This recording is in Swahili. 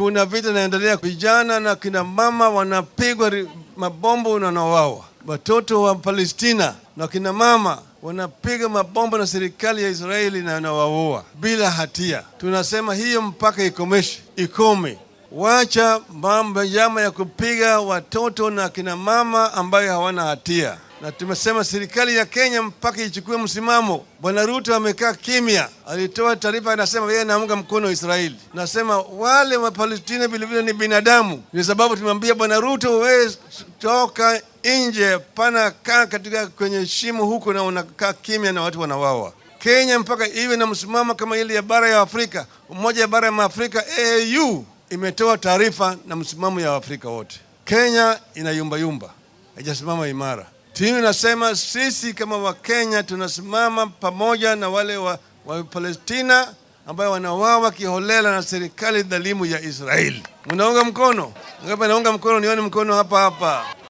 kuna vita inaendelea, vijana na kina mama wanapigwa ri- mabombo na wanawawa, watoto wa Palestina na kina mama wanapiga mabombo na serikali ya Israeli na wanawaua bila hatia. Tunasema hiyo mpaka ikomeshe, ikome. Wacha mambo jama ya kupiga watoto na kina mama ambayo hawana hatia, na tumesema serikali ya Kenya mpaka ichukue msimamo. Bwana Ruto amekaa kimya, alitoa taarifa, anasema yeye anaunga mkono Israeli. Nasema wale wa Palestina vilevile ni binadamu, ni sababu tumemwambia Bwana Ruto, wewe toka nje, pana kaa katika kwenye shimo huko na unakaa kimya na watu wanawawa. Kenya mpaka iwe na msimamo kama ile ya bara ya Afrika, umoja ya bara ya Afrika AU imetoa taarifa na msimamo ya Afrika wote. Kenya inayumbayumba, haijasimama imara. Timu inasema sisi kama Wakenya tunasimama pamoja na wale wa, wa Palestina ambayo wanawawa kiholela na serikali dhalimu ya Israeli. Mnaunga mkono? Ngapi naunga mkono? Nione mkono hapa hapa.